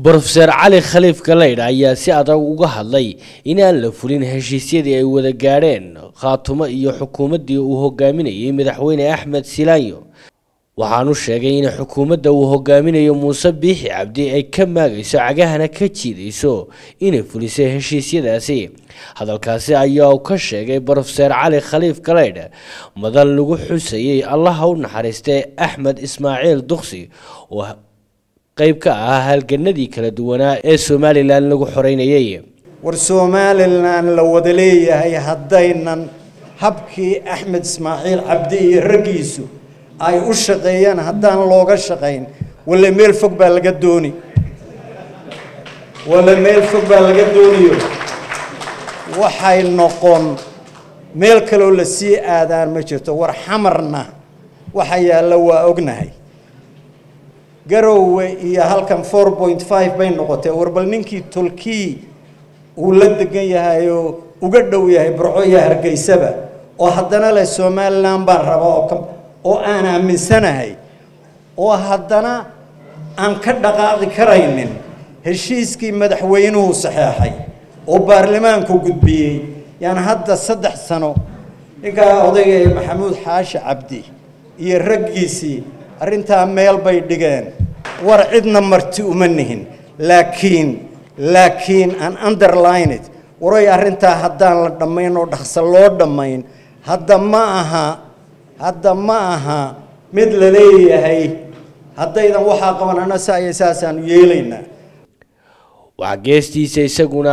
brofeser cali khaliif galeydh ayaa si adag uga hadlay inaan la fulin heshiisyadii ay wada gaadheen khaatumo iyo xukuumaddii uu hogaaminayay madaxweyne axmed silaanyo waxaanu sheegay in xukuumadda uu hogaaminayo muuse biixi cabdi ay ka maagayso cagahana ka jiidayso inay fulisay heshiisyadaasi hadalkaasi ayaa uu ka sheegay brofeser cali khaliif galeydh madan lagu xusayay allaha u naxariistay axmed ismaaciil duksi oo qayb ka ah halganadii kala duwanaa ee somalilan lagu xoreynayay war somalilan la wada leeyahay haddaynan habkii axmed ismaaciil cabdi iyo raggiisu ay u shaqeeyaan haddaan looga shaqayn walla meel fog baa laga dooni walla meel fog baa laga dooniyo waxay noqon meel kaloo la sii aadaan ma jirto war xamarna waxa yaalla waa ognahay garowe iyo halkan four point five bay noqotee war bal ninkii tolkii uu la degan yahay oo uga dhow yahay burco iyo hargeysaba oo haddana leh somalilan baan raba oo oo aan aaminsanahay oo haddana aan ka dhaqaaqi karaynin heshiiskii madaxweynuhu saxeexay oo baarlamaanku gudbiyey yaan hadda saddex sano ninkaa odayga maxamuud xaashi cabdi iyo raggiisii arrintaa meel bay dhigeen war cidna marti uma nihin laakiin laakiin aan underlined waray arrintaa haddaan la dhammayn oo dhaqso loo dhammayn hadda ma aha hadda ma aha mid la leeyahay haddaydan waxaa qabanana saa iyo saasaanu yeelaynaa waxaa geestiisa isaguna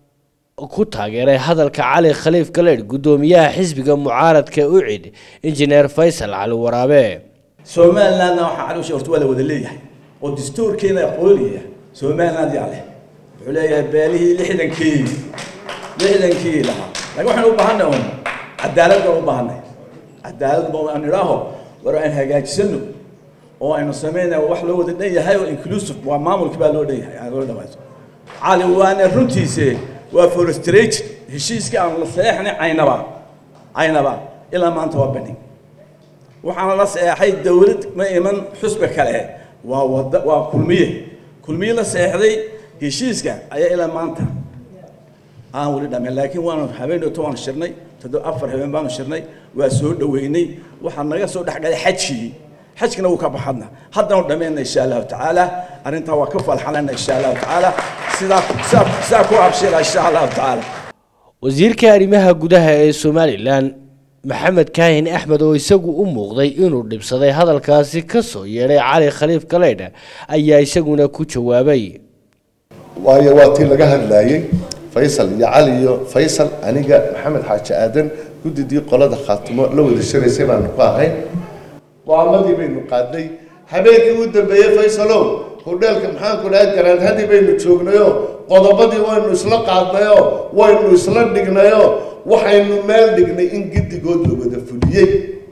ku taageeray hadalka cali khaliif galeydh guddoomiyaha xisbiga mucaaradka ucid injineer faysal cali waraabe somalilandna waxaa caloosha horta waa la wada leeyahay oo dastuurkeena aqoonaya somaliland yaa leh wuxuu leeyahay beelihii lixdankii lixdankii lahaa laakiin waxaan u baahanay un cadaalad baan u baahanay cadaalad ba aan idhaaho war aan hagaajisano oo aynu sameynay wax loo wada dhan yahay oo inclusive waa maamulkii baa loo dhan yahay aan loo dhamaysto cali waana runtiise waa frustrated heshiiskii aan la saxeexnay caynaba caynaba ilaa maanta waa bandhig waxaana la saxeexay dawlad ma iman xusba kale waa wada waa kulmiye kulmiye la saxeexday heshiiska ayaa ilaa maanta aan weli dhameyn laakiin waanu habeen dhowto waanu shirnay toddoba afar habeen baanu shirnay waa soo dhoweynay waxaa naga soo dhexgalay xajkii xajkina wuu ka baxadna haddanu dhammayna insha allahu tacaala arrintaa waa ka falxalana insha allahu tacaala sidaa sidaa sidaa ku abshira insha allahu tacaala wasiirka arrimaha gudaha ee somalilan maxamed kaahin axmed oo isagu u muuqday inuu dhibsaday hadalkaasi ka soo yeedhay cali khaliif galeydh ayaa isaguna ku jawaabay waayo waa tii laga hadlaayey faysal iyo cali iyo faysal aniga maxamed xaaji aadan guddidii qolada khaatimo la wada shiraysay baanu ku ahayn go-aamadii baynu qaadnay habeenkii u dambeeyey faysalow hudheelka maxaanku dhahay garaadhadii baynu joognayo qodobadii waynu isla qaadnayo waynu isla dhignayo waxaynu meel dhignay in giddigood la wada fuliyey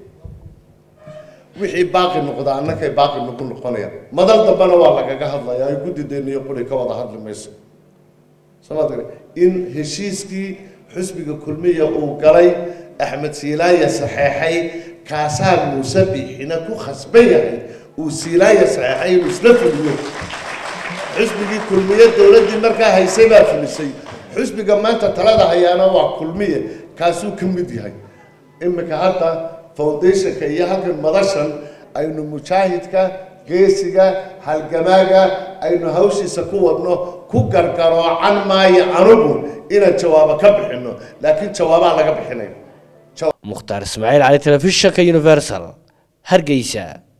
wixii baaqi noqda annakay baaqi nagu noqonayaan madal dambena waa lagaga hadlayaa ay guddideenna iyo quri ka wada hadli mayso somaad in heshiiskii xusbiga kulmiya uu galay axmed siilaaya saxeexay kaasaa muuse biixina ku khasban yahay uu siilaaya saxeexay inuu isla fuliyo xusbigii kulmiye dowladdii markaa haysay baa fulisay xusbiga maanta talada hayaana waa kulmiye kaasuu ka mid yahay iminka hadda foundationka iyo halkan madashan aynu mujaahidka geesiga halgamaaga aynu hawshiisa ku wadno ku gargaroocan maayo anugu inaan jawaabo ka bixino laakiin jawaabaa laga bixinaya mukhtaar ismaaciil cali telefishinka universal hargeysa